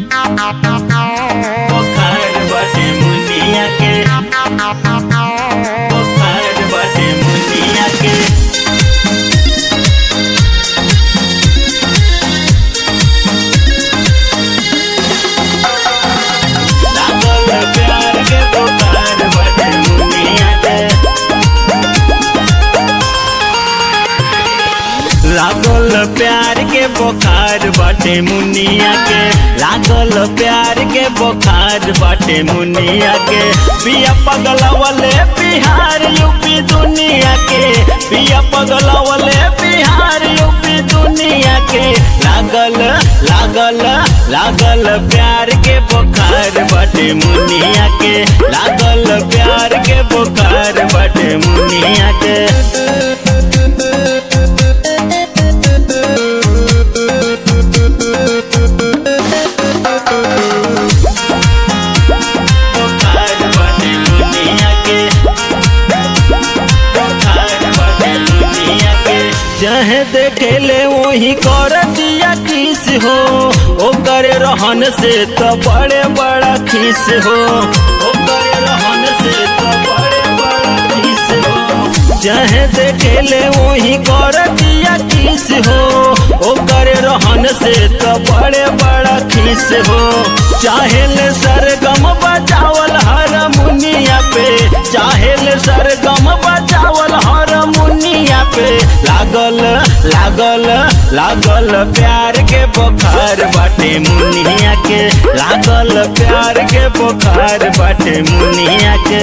बुखार बाटे मुनिया के बुखार बाटे मुनिया के लागल प्यार के बुखार बाटे मुनिया के लागल प्यार के बुखार बाटे मुनिया के लागल प्यार के बुखार बाटे मुनिया के पिया पगलवले बिहार यूपी दुनिया के पिया पगलवले बिहार यूपी दुनिया के लागल लागल लागल प्यार के बुखार बाटे मुनिया के लागल प्यार के बुखार बाटे मुनिया के बुखार बाटे मुनिया के बुखार बाटे मुनिया के चाहे देखेले वही कर दिया किस हो ओकर रहन से तो बड़े बड़ा खीस हो ओकर रहन से तो बड़े बड़ा खीस हो चाहे देखेले वही कर दिया किस हो ओकर रहन से तो बड़े बड़ा खीस हो चाहेले सरगम बजावल हर मुनिया पे चाहेले सरगम बजावल हर मुनिया पे लागल लागल लागल प्यार के बुखार बाटे मुनिया के लागल प्यार के बुखार बाटे मुनिया के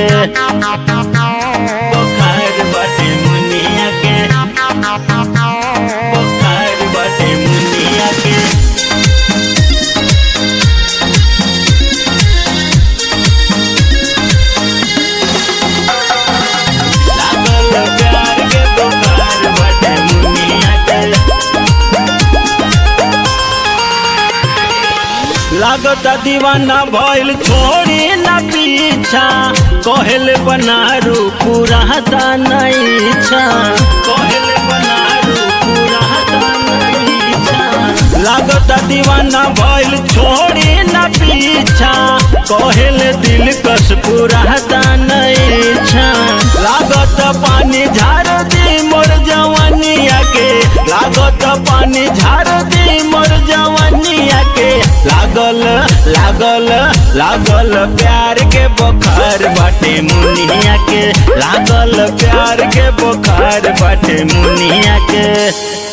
बुखार बाटे मुनिया के बुखार बाटे मुनिया के लागल प्यार के बुखार बाटे मुनिया के लागता दीवाना भइल छोड़ी न पीछा कहल बनारू पूरा नहीं इच्छा कहल बनारू पूरा नहीं इच्छा लागता दीवाना भइल छोड़ी न पीछा कहल दिल कस पूरा नहीं इच्छा लागत पानी झार दी मोर जवानिया के लागत पानी झार दी मोर जवानिया के लागल लागल लागल प्यार के बुखार बाटे मुनिया के लागल प्यार के बुखार बाटे मुनिया के